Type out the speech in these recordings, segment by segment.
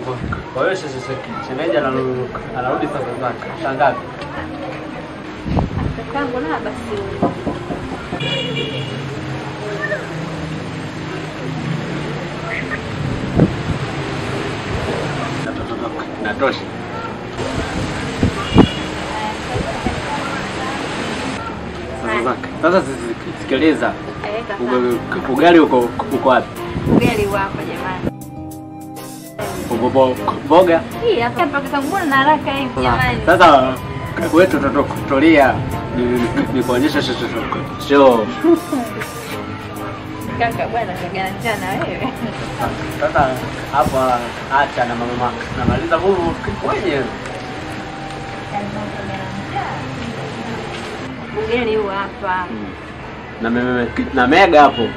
Kwa hiyo sasa sasa shemeji anarudi anarudi sasa zake. Shangazi. Kakangu na basi Natosha. Sasa zake. Sasa sisi- sikiliza. eh, Uga- kakangu. Ugali uko uko wapi? Ugali wako jamani. Uko bo- Boga. Hii hapa kakangu mbona na haraka hivi jamani? Sasa wetu tutakutolia nikuonyesha show. Kaka bwana kagana njana wewe. Sasa hapa acha na mama mama. Namaliza huu mwenyewe. Ugali huu hapa. Na meme na mega hapo.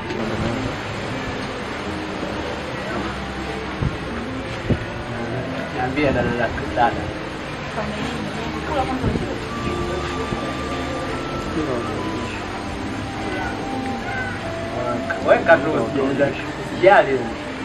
Niambie dada dada. Weka tu jali.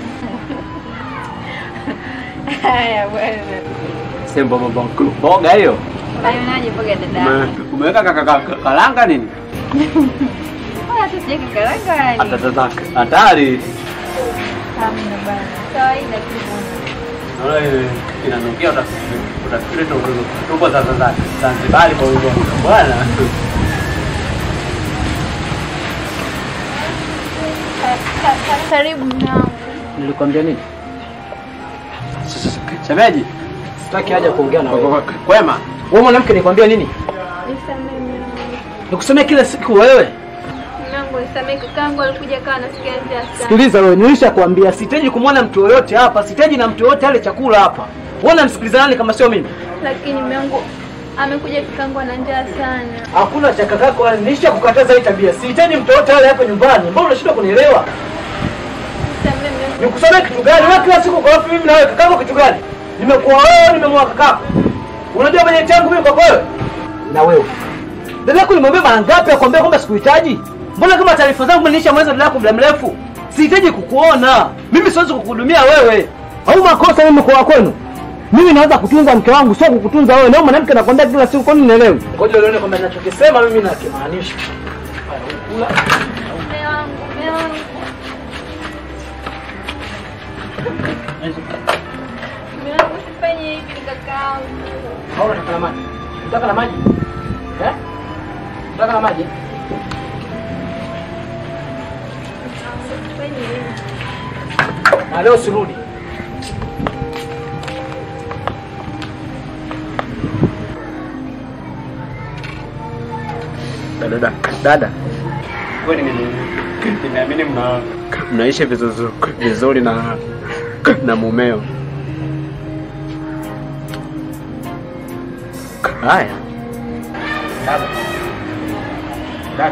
Haya bwana. Sembo bobo boga hiyo. Unaionaje mboga dada? Ume- Umeweka kaka- kaka- karanga nini? Wala tu sijaki karanga yani. Atatata hatari. Hamna bwana. Kawaida tu bwana. Naona ile inanukia utafikiri utafikiri tu tupo sasa za Zanzibar kwa hiyo bwana. Ka- ka- ka- Karibu mnao. Nilikwambia nini? Shemeji, Sitaki haja kuongea na wewe. kwema. Wewe mwanamke nilikwambia nini? Nisamehe mwanangu. Nikusomea kila siku wewe. Mwanangu nisamehe kakangu alikuja kawa nasikia njaa sana. Sikiliza wewe, nilishakwambia sitaji kumwona mtu yoyote hapa, sitaji na mtu yoyote ale chakula hapa. Wewe unamsikiliza nani kama sio mimi? Lakini mwanangu amekuja kakangu ana njaa sana. Hakuna cha kakako, nilisha kukataza hii tabia. Sihitaji mtu yoyote ale hapa nyumbani. Mbona unashindwa kunielewa? Nisamehe mwanangu. Nikusomea kitu gani? Wewe kila siku kwa wapi mimi na wewe? Kakako kitu gani? Nimekuwa wewe, nimemwoa kakako. Unajua kwenye changu mimi kwa wewe? Na wewe. Dada yako nimwambia mara ngapi akwambia kwamba sikuhitaji? Mbona kama taarifa zangu nilisha mweza dada yako muda mrefu? Sihitaji kukuona. Mimi siwezi kukuhudumia wewe. Au makosa mimi kwa kwenu? Mimi naweza kutunza mke wangu, sio kukutunza wewe. Leo mwanamke anakwambia kila siku, kwani unielewi? Ngoja uone kwamba ninachokisema mimi nakimaanisha. Haya, kula. Mume wangu, mume wangu. Mume wangu usifanye hivi kakangu. Au unataka na maji? Unataka na maji? Eh? Unataka na maji? Usifanye hivi. Na leo sirudi. Dada dada. Dada. Kwani mimi nimeamini mna mnaishi vizuri vizuri na na mumeo. Haya. Dada. Dada.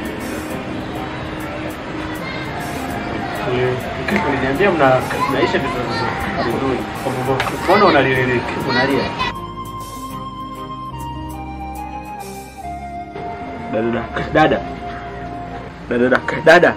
Uliniambia mna mnaishi vizuri vizuri. Mbona unalia unalia? Dada dada. Dada dada. Dada.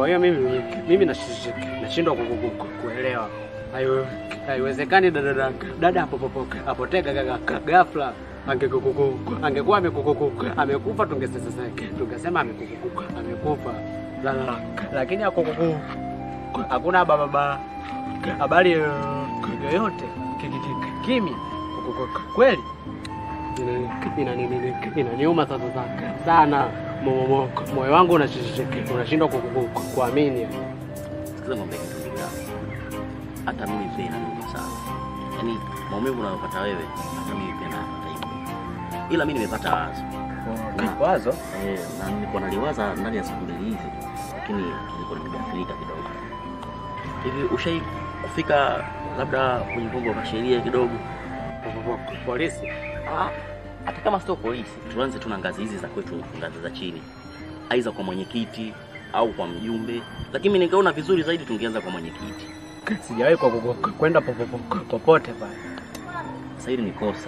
kwa hiyo mimi mimi nash- nashindwa ku- ku- ku- kuelewa. Haiwe- Haiwezekani dada dada dada apopopo apotee ga- ga- ga- ghafla angekukuku angekuwa amekukuku amekufa tungesema tungesema amekukuku amekufa la, la, lakini akukuku hakuna baba habari yoyote Ki- ki- ki- kimya Kukuku- kweli Ina- ina- ina- ina- inaniuma sasa sa- sana Mo- mo- moyo wangu unashi- unashindwa ku- ku- ku- kuamini Sikiza ng'ombe kitu kimoja. Hata mimi pia inaniuma sana. Yaani maumivu unayopata wewe, hata mimi pia napata hivyo. Ila mimi nimepata wazo. Na- wazo Eh, na nilikuwa naliwaza ndani ya siku mbili hizi, lakini nilikuwa nimegafilika kidogo. Hivi ushai kufika labda kwenye vyombo vya sheria kidogo? polisi Ah, hata kama sio polisi, tuanze tu na ngazi hizi za kwetu, ngazi za chini, aidha kwa mwenyekiti au kwa mjumbe, lakini mimi nikaona vizuri zaidi tungeanza kwa mwenyekiti. sijawahi kwa- kwa- kwa- kwenda popopo- popote pale Sasa hili ni kosa.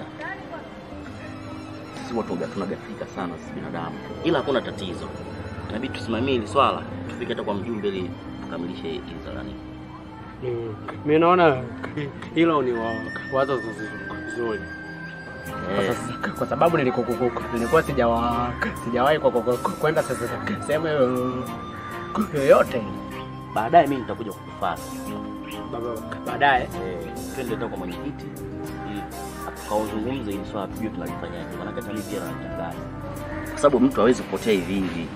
Sisi watu waga- tunagafika sana sisi binadamu, ila hakuna tatizo, inabidi tusimamie hili swala, tufike hata kwa mjumbe ili tukamilishe hili zalani. Mm, mi naona hilo ni wa- wazo zuri Kwa Eh, sasa- kwa sababu nilikukuku nilikuwa sijawa sijawahi kwa- kwa- kwa- kwenda sasa sehemu yo- yoyote baadaye mimi nitakuja kukufuata. Baba- baadaye Eh, twende hata kwa mwenyekiti ili tukauzungumze hili swala, tujue tunalifanyaje, maana hata mimi pia nalitangaza, kwa sababu mtu hawezi kupotea hivi hivi.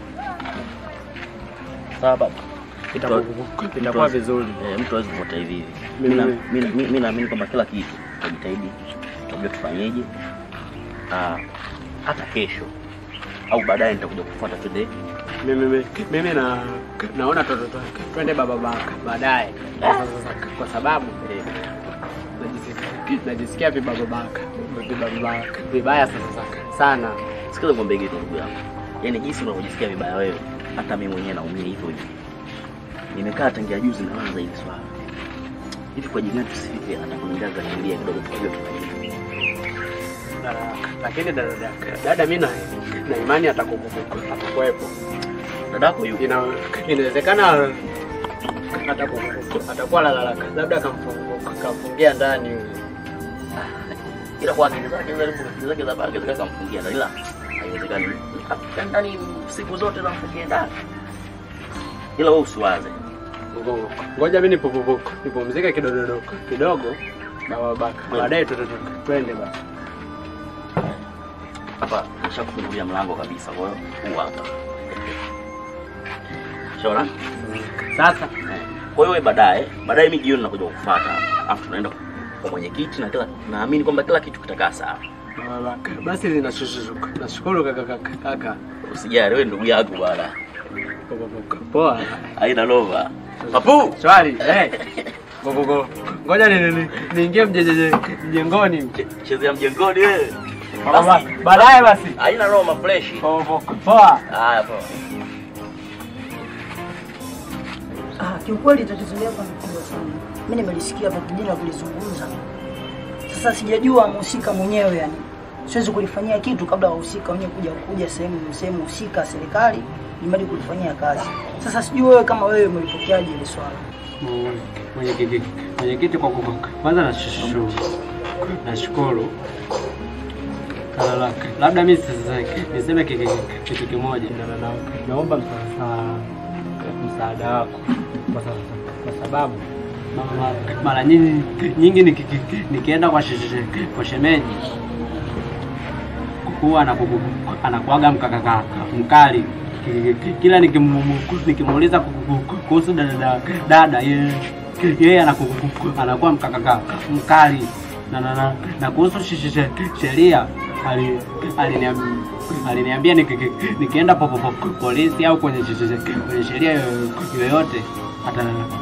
Sawa baba. itakuwa itakuwa vizuri Eh, mtu hawezi kupotea hivi hivi. Mimi- Mimi na- mimi- mimi- mimi naamini kwamba kila kitu tutajitahidi, tutajua tufanyeje. Ah, hata kesho au baadaye nitakuja kufuata twende. mimi mimi- mimi na naona tu- tu- tu- twende baba baka baadaye Sasa- sasa, kwa sababu Eh, najisikia- najisikia vibaba baka vibaba baka vibaya sasa sasa sana Sikiza ngombe kitu ndugu yangu, yaani jinsi unavyojisikia vibaya wewe, hata mimi mwenyewe naumia hivyo hivyo. Nimekaa tangia juzi naanza hili swala hivi, kwa jingine tusifike hata kwenye ngazi za sheria kidogo, tukajua tufanyeje. Na- lakini dada dada- dada mi na na imani atakuku- atakuwepo Dadako yupo Ina- inawezekana atakuku- atakuwa lalala labda kamfungu- kamfungia ndani yule ila kwa akili zake zile akili zake za bangi zikaka mfungia ndani, ila haiwezekani Afika ndani siku zote za mfungia ndani, ila wewe usiwaze Ngo- ngoja mi nipupupu nipumzike kidogo kidogo baba baka baadaye tu- tu- tu- twende basi hapa. Nishakufungulia mlango kabisa, kwa hiyo huu hapa shora. sasa Kwa hiyo wewe baadaye baadaye, mimi jioni nakuja kukufuata, afu tunaenda kwa mwenyekiti na kila, naamini kwamba kila kitu kitakaa sawa. baba baka basi ninashukuru nashukuru kaka kaka kaka Usijali, wewe ndugu yangu bwana, poa haina noma. Papu swali eh Go, go, go. ngoja ni- ni- niingie mjejeje mjengoni chezea mjengoni wewe, Baba, basi baadaye basi haina noma, fresh. Po- po- poa Haya poa. Ah, kiukweli tatizo lako ni kubwa sana. Mimi nimelisikia hapa kijana kulizungumza. Sasa sijajua mhusika mwenyewe yani. Siwezi kulifanyia kitu kabla wahusika wenyewe kuja kuja sehemu sehemu husika serikali nimadi kulifanyia kazi. Sasa sijui wewe kama wewe umelipokeaje ile swala. mwenyekiti mwenyekiti kwa kuku- kwanza nashukuru nashukuru Kalala, labda mi sasa niseme ki- ki- kitu kimoja Na- na- na- naomba msa- msaada wako kwa sa- kwa sababu ma- ma- mara nyingi nyingi niki- ki- nikienda kwa she- she- kwa shemeji huwa anakugu- anakuaga mkakaka mkali Ki- ki- kila nikimu- nikimuuliza kuku- kuhusu dada dada yeye yeye anakugu- anakuwa mkakaka mkali na, na, na, na kuhusu she- she- she- sheria ali- aliniam- aliniambia niki- ki- nikienda po- po- po- polisi au kwenye she- she- kwenye sheria yo- yoyote ata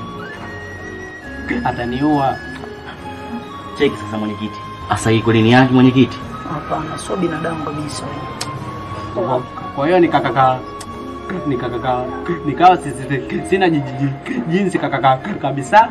ataniua Cheki sasa mwenyekiti. Asa hii kweli ni yake mwenyekiti? Hapana, sio binadamu kabisa. Kwa- kwa hiyo nikakaka nikakaka nikawa si- si- sina ji- ji- jinsi kakaka kabisa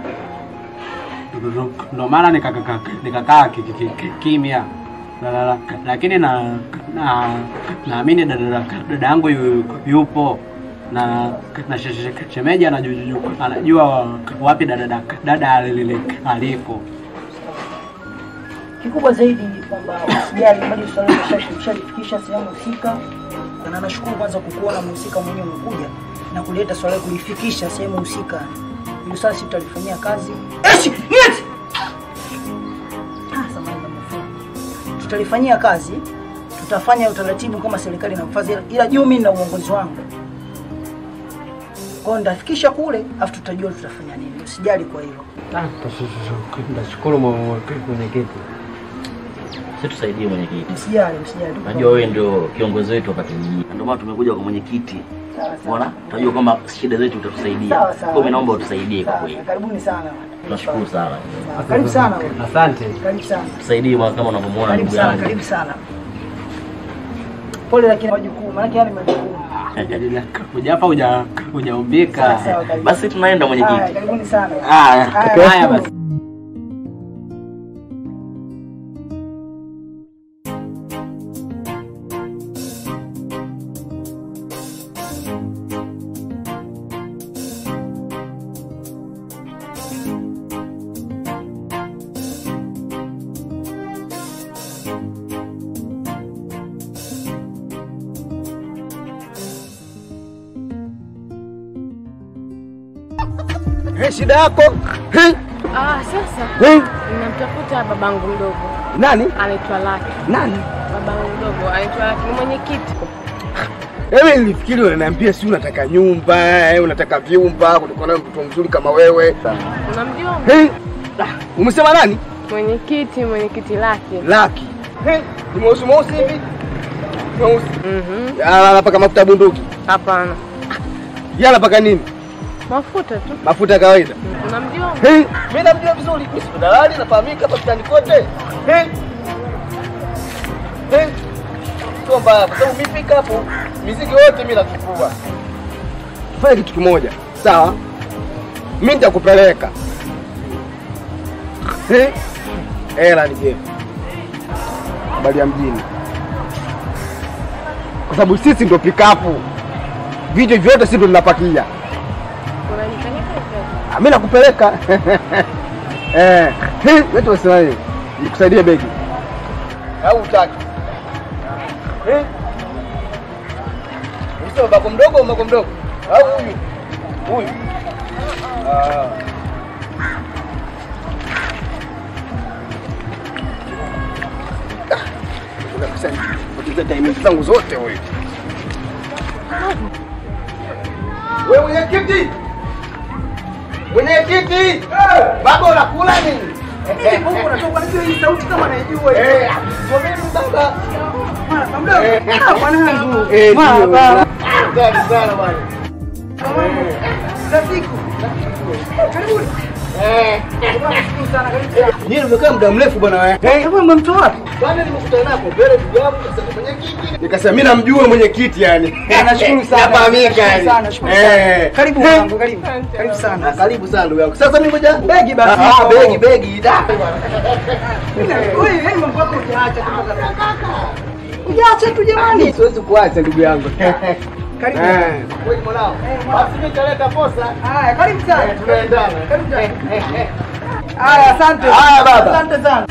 ndo maana nikakaka nikakaa ki- ki- ki- kimya La- la- la- lakini na na naamini dada dada yangu yu- yupo na na she- she- shemeji anajua anajua wapi dada dada, dada alile alipo. Kikubwa zaidi ni kwamba usijali, bali swala lisha- lishalifikisha sehemu husika, na nashukuru kwanza kukuona mhusika mwenyewe umekuja na kuleta swala kulifikisha sehemu husika. Hilo swala sisi tutalifanyia kazi. Eshi, nieti! Ah, samahani na mafuta. Tutalifanyia kazi, tutafanya utaratibu kama serikali inavyofanya, ila juu mimi na uongozi wangu. Kwa hiyo ndafikisha kule, afu tutajua tutafanya nini. Usijali kwa hilo. Nashukuru mwenyekiti. Si tusaidie mwenyekiti. Msijali, msijali. Najua wewe ndio kiongozi wetu hapa kijijini. Ndio maana tumekuja kwa mwenyekiti. Sawa, sawa. Unaona? Tunajua kwamba shida zetu utatusaidia. Sawa, Kwa sawa. hiyo mimi naomba utusaidie kwa Sawa, kweli. Karibuni sana. Tunashukuru sana. Sawa, Karibu sana. wewe. Asante. Karibu sana. Tusaidie bwana kama unavyomuona Karibu ndugu sana, yangu. karibu sana. Pole lakini majukumu, maana yale majukumu. Hujapa huja hujaumbika. Sawa, sawa, karibu. Basi tunaenda Haya, mwenyekiti. karibuni sana. Haya, Haya, haya basi. Hey, shida yako hey, Ah, sasa hey. ninamtafuta babangu mdogo Nani anaitwa Laki. nani? Babangu mdogo anaitwa Laki, ni mwenyekiti. Ewe nilifikiri unaniambia si unataka nyumba eh, unataka vyumba kutokana na mtoto mzuri kama wewe. Unamjua Hey. Ah, umesema nani? mwenyekiti? Mwenyekiti Laki. Laki. Hey, ni mweusi mweusi hivi? Mweusi. Mhm. Ah, Anapaka mafuta ya bunduki. Hapana, Yeye anapaka nini? mafuta tu. Mafuta ya kawaida. Unamjua? Hey, mimi namjua vizuri. Mimi si dalali nafahamika hapa mtaani kote. Hey. Hey. Sio mbaya kwa sababu mimi pika hapo mizigo yote mimi nachukua. Fanya kitu kimoja. Sawa? Mimi nitakupeleka. Hey. Hela nije. Habari ya mjini. Kwa sababu sisi ndio pikapu. Vitu vyote sisi ndio tunapakia. Unanipeleka hivi? Ah, mimi nakupeleka eh, hii, wetu wasema hivi, nikusaidie begi au utaki? Eh, Unasema bako mdogo au bako mdogo au huyu huyu? Ah. Ah, kabisa, poteza timing zangu zote wewe. Wewe mwenyekiti, mwenyekiti, baba unakula nini? Mungu unatoka najua hii sauti kama naijua. Eh, kwa mimi baba. Eh, Ah, mwanangu. eh, ndio. Baba. Asante sana bwana. Za siku. Karibuni. Eh, Nashukuru sana, karibu sana. nyinyi mmekaa muda mrefu bwana wewe. Eh, hebu mmemtoa wapi? Bwana nimekutana napo mbele ndugu yangu kasema mwenyekiti. Nikasema mimi namjua mwenyekiti yani. Nashukuru sana. Nafahamika Nashukuru yani. sana, nashukuru Eh. sana. Karibu mwanangu, karibu. Karibu Ah, sana. Karibu sana ndugu yangu. Sasa mimi ngoja Begi basi. Ah, begi begi. Da. Wewe, yaani mambo yako hujaacha tu kaka. Hujaacha tu jamani. Siwezi kuacha ndugu yangu. Karibu. Eh, kweli mwanao. Basi mimi nitaleta posa. Haya, karibu Eh, sana. tunaendana. Karibu sana. Haya, asante. Haya, baba. Asante sana.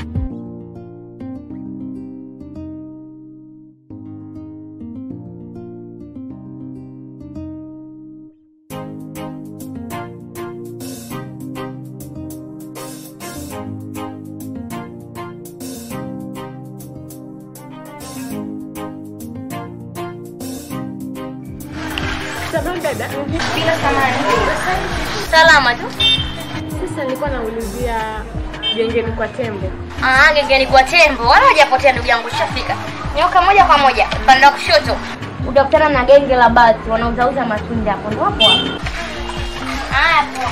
Sababu dada, Bila samani. Salama tu. sasa nilikuwa naulizia gengeni kwa tembo. Ah, gengeni kwa tembo. Wala hajapotea ndugu yangu, shafika. Nyoka moja kwa moja, upande wa kushoto. Utakutana na genge la batu wanauzauza matunda hapo. Ndio hapo hapo. Hapo.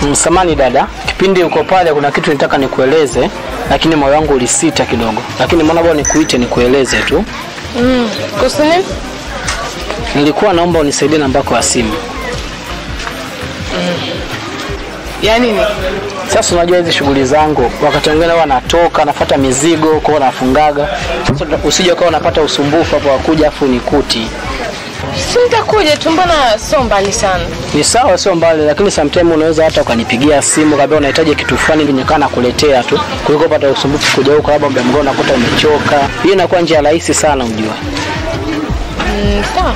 Mm, Samani dada, kipindi uko pale kuna kitu nitaka nikueleze, lakini moyo wangu ulisita kidogo, lakini mbona bora nikuite nikueleze tu. Mm. Kuhusu nini? Nilikuwa naomba unisaidie namba yako ya simu. Ya nini? Sasa unajua hizi shughuli zangu, wakati mwingine huwa natoka nafuata mizigo kwao nafungaga. Sasa usije ukawa unapata usumbufu hapo wakuja afu nikuti. Si nitakuja tu, mbona sio mbali sana. Ni sawa, sio mbali, lakini sometime unaweza hata ukanipigia simu kabla unahitaji kitu fulani ili nikaa nakuletea tu, kuliko pata usumbufu kuja huko, labda muda mgao unakuta umechoka. Hiyo inakuwa njia rahisi sana, unjua. Mm, sawa.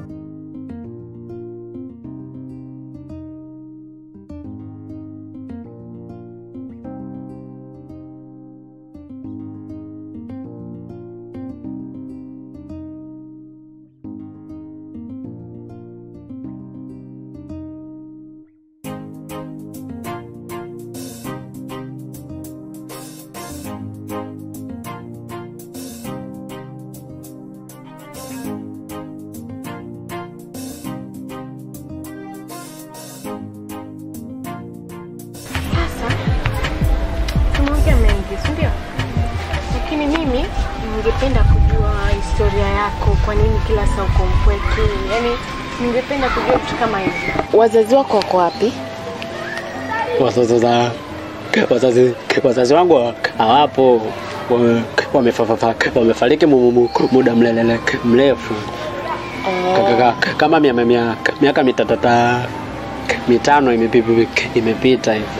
Sasa tumeongea mengi, si ndio? Lakini mimi ningependa kujua historia yako, kwa nini kila saa uko mpweke? Yaani ningependa kujua vitu kama hivi. Wazazi wako wako wapi? Wazazi za wazazi wazazi wangu hawapo, wame- wamefafafa wamefariki mu- mu- muda mlelele mrefu Ka- ka- ka- kama mia- mia- miaka mitatata mitano imepi- imepita hivi.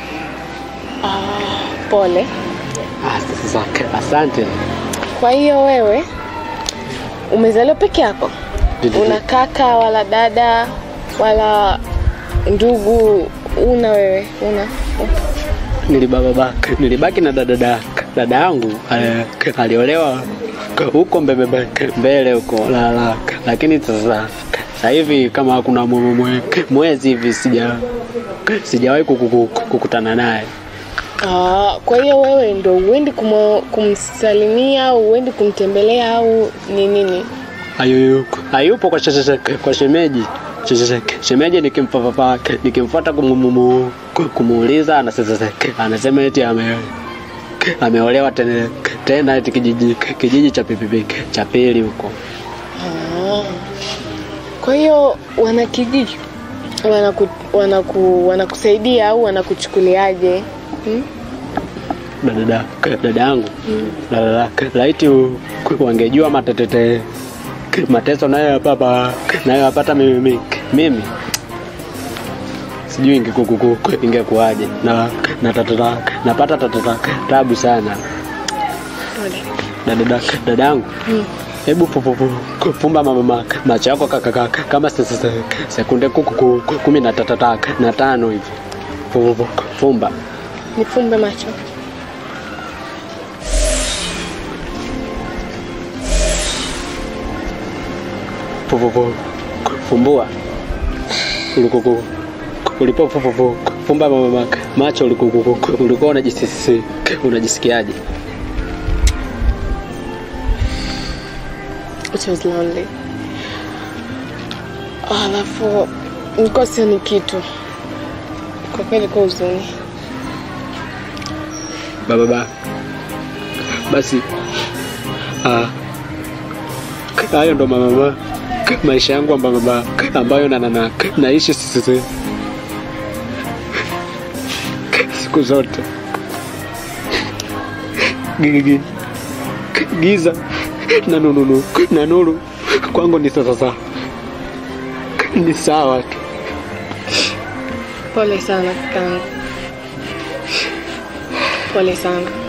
Pole. Ah, Sasa asante. Kwa hiyo wewe umezaliwa peke yako? Ndio. Una kaka wala dada wala ndugu? Una wewe? Una? Nilibaba- nilibaki na dada dada dada yangu eh, aliolewa huko mbele mbele huko la, la, lakini sasa sasa hivi kama kuna mwe- mwe- mwezi hivi sija sijawahi kuku- kuku- kukutana naye. Ah, kwa hiyo wewe ndo uendi kumo- kumsalimia au uendi kumtembelea au ni nini? Hayuko hayupo kwa sheshe, kwa shemeji Sheshe- shemeji nikimfafafa nikimfuata kumumu- kumuuliza anasema anasema eti ame ameolewa tena tena eti kijiji kijiji cha pipipi cha pili huko. Ah. Kwa hiyo wanakijiji wanaku, wanaku, wanakusaidia au wanakuchukuliaje? Hmm? dada dada yangu dada laiti u- wangejua matetete mateso nayo papa nayo yapata mimi mimi sijui ingekuku- ingekuwaje na na tatata napata tatata tabu sana Pole. dada dada- dada yangu hebu fu- fu- fu- fumba mama ma- macho yako kaka kaka kama se- se- se- sekunde kuku- ku- kumi na tatata na tano hivi Fu- fu- fumba Nifumbe macho. Fu- fu- fu- fumbua Ulikuku- ulipo fu- fu- fu- fumba mama ma- macho ulikuku- ulikuwa unajisisi unajisikiaje It was lonely. Alafu nilikuwa sioni kitu kwa kweli, kwa huzuni. baba ba basi ah, hayo ndo mama maisha yangu ambayo mama ambayo na, na, na, naishi sisi siku zote Gigi- giza na nununu na nuru kwangu ni sasa ni sawa tu Pole sana kakangu, pole sana.